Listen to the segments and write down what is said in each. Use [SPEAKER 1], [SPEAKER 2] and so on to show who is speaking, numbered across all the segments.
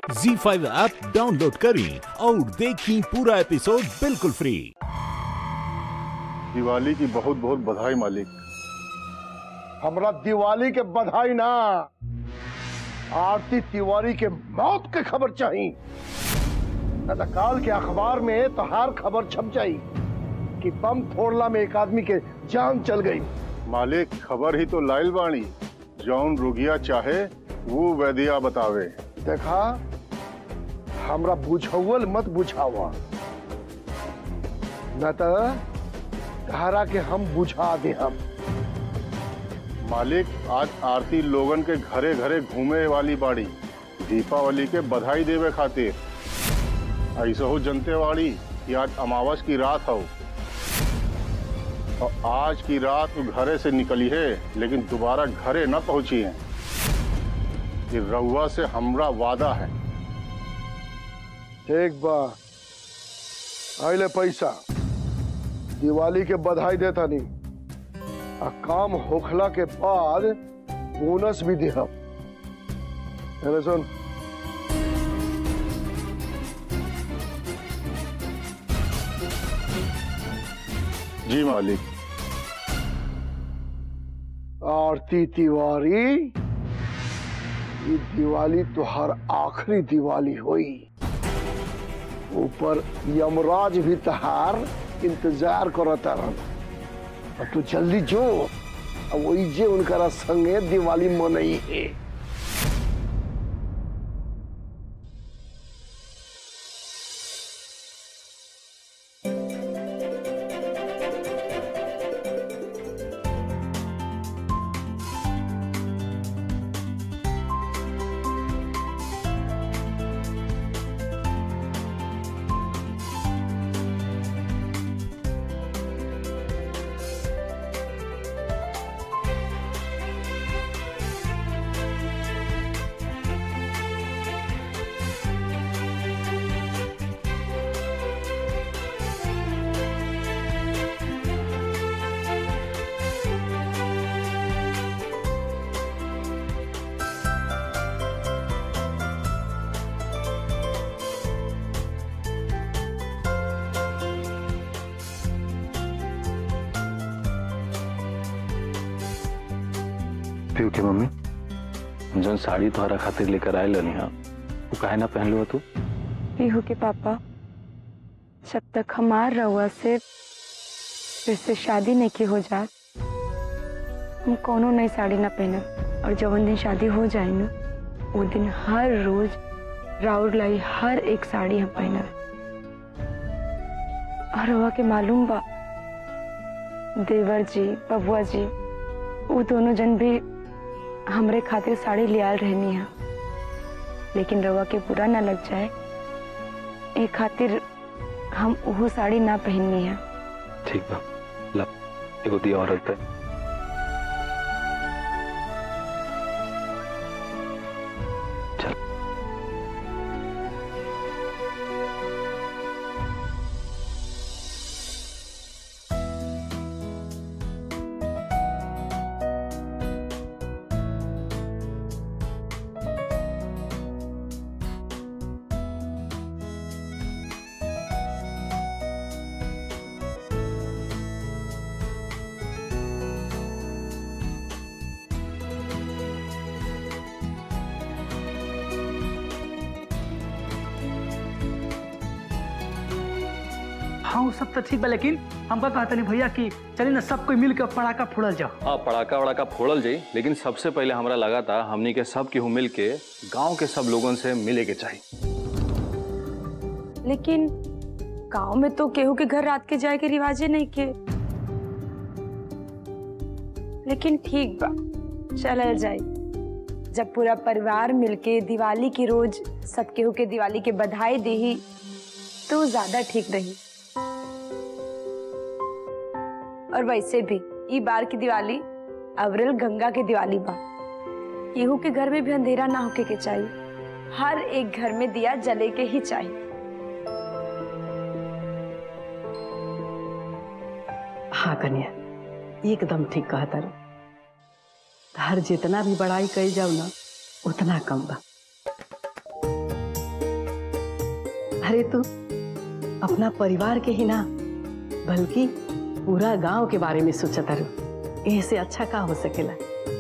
[SPEAKER 1] जी five app download करें और देखें पूरा एपिसोड बिल्कुल फ्री
[SPEAKER 2] दिवाली की बहुत बहुत बधाई मालिक
[SPEAKER 3] हमरा दिवाली के बधाई ना आरती तिवारी के मौत के खबर चाहिए न तो काल के अखबार में तोहार खबर छप जाई कि बम फोड़ला में एक आदमी के जान चल गई
[SPEAKER 2] मालिक खबर ही तो लाइल बाणी जौन रुगिया चाहे वो वैदिया बतावे
[SPEAKER 3] देखा हमरा बुझौल मत बुझावा न तो धारा के हम बुझा दे हम
[SPEAKER 2] मालिक आज आरती लोगन के घरे घरे घूमे वाली बाड़ी दीपावली के बधाई देवे खातिर ऐसा हो जनते वाली कि आज अमावस की रात हो और आज की रात वो घरे से निकली है लेकिन दोबारा घरे न पहुंची है ये रउआ से हमरा वादा है
[SPEAKER 3] एक बार आइले पैसा दिवाली के बधाई देता नहीं आ काम होखला के बाद बोनस भी देहब अरे सुन
[SPEAKER 2] जी मालिक
[SPEAKER 3] आरती तिवारी ये दिवाली तुहार आखिरी दिवाली हुई ऊपर यमराज भी तहार इंतजार करता रहा अब तू जल्दी जो अब वही जे उनकरा संगे दिवाली मनई है
[SPEAKER 4] पीयू के मम्मी जौन साड़ी तोहरा खातिर लेकर आयल रहनी हा वो काहे ना पहन लो तू
[SPEAKER 5] पीहू के पापा जब तक हमार रउआ से फिर से शादी नहीं की हो जात हम कोनो नई साड़ी ना पहनब और जवन दिन शादी हो जाए ना वो दिन हर रोज राउर लाई हर एक साड़ी हम पहनब और रउआ के मालूम बा देवर जी बबुआ जी वो दोनों जन भी हमरे खातिर साड़ी लियाल रहनी है लेकिन रवा के बुरा ना लग जाए ए खातिर हम वो साड़ी ना पहननी है
[SPEAKER 4] ठीक बा ला एगो दिया औरत है चल
[SPEAKER 6] हाँ वो सब तो ठीक बा लेकिन हमका कहता नहीं भैया कि चलिए ना सब कोई मिल के पटाखा फोड़ल जाओ
[SPEAKER 4] हाँ पड़ाका वड़ाका फोड़ल जाई लेकिन सबसे पहले हमरा लगा था हमनी के सब केहू मिल के गाँव के सब लोगन से मिले के चाहिए
[SPEAKER 5] लेकिन गांव में तो केहू के घर रात के जाए के रिवाजे नहीं के लेकिन ठीक बा चलल जाए जब पूरा परिवार मिलके दिवाली की रोज सब केहू के दिवाली के बधाई देही तो ज्यादा ठीक रही और वैसे भी ई बार की दिवाली अवरल गंगा के दिवाली बा केहू के घर में भी अंधेरा ना होके के चाहिए हर एक घर में दिया जले के ही चाहिए
[SPEAKER 7] हाँ कन्या एकदम ठीक कहा तारू हर जितना भी बड़ाई कही जाओ ना उतना कम बा अरे तू अपना परिवार के ही ना बल्कि पूरा गांव के बारे में सोचत रहो ऐसे अच्छा का हो सकेला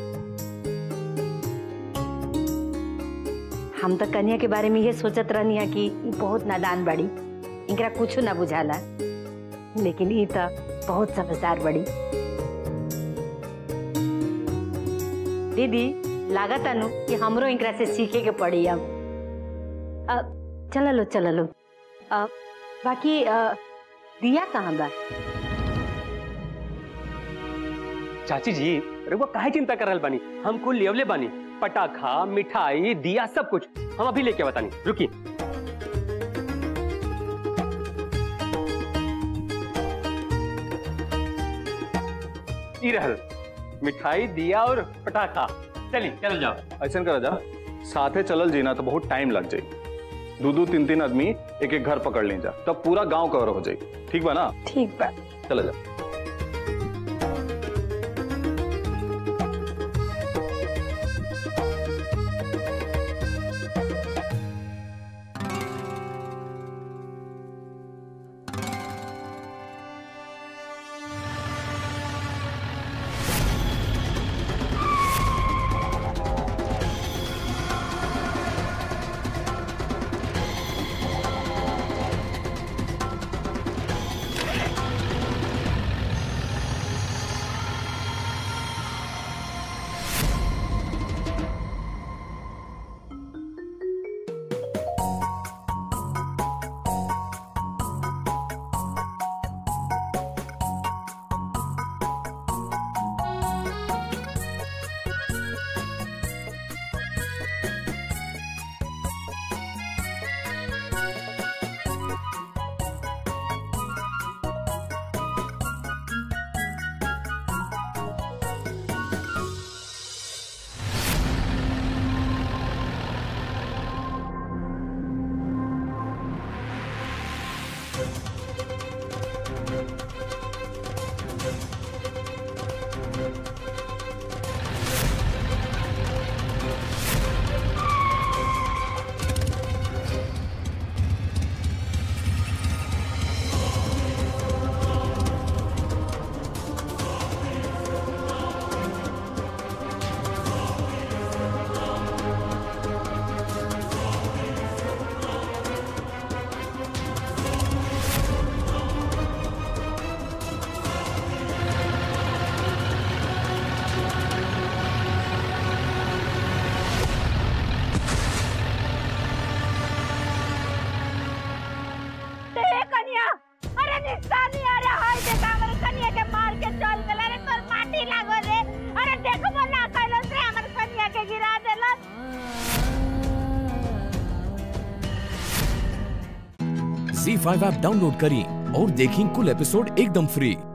[SPEAKER 8] हम तो कन्या के बारे में ये सोचत रहनी है कि ई बहुत नादान बड़ी इनकरा कुछ ना बुझाला लेकिन ई तो बहुत समझदार बड़ी दीदी लागत अनु कि हमरो इनकरा से सीखे के पड़ी अब अब चल लो चल लो अब बाकी अ, दिया कहाँ बा
[SPEAKER 9] चाची जी रघुआ काहे चिंता कर रहल बानी हम कुल लेवले बानी पटाखा मिठाई दिया सब कुछ हम अभी लेके बतानी रुकी ई रहल मिठाई दिया और पटाखा चली चल जाओ
[SPEAKER 4] ऐसा करा जा साथे चलल जी ना तो बहुत टाइम लग जाई दो दो तीन तीन आदमी एक एक घर पकड़ ले जा तब पूरा गांव कवर हो जाई ठीक बा ना
[SPEAKER 5] ठीक बा
[SPEAKER 4] चला जा
[SPEAKER 10] कन्या अरे निशानी अरे हाय देखा हमर कन्या के मार के चल गेल अरे तोर माटी लागो रे अरे देखबो ना कैलस रे हमर कन्या के गिरा देलस
[SPEAKER 11] झी फाइव ऐप डाउनलोड करें और देखें कुल एपिसोड एकदम फ्री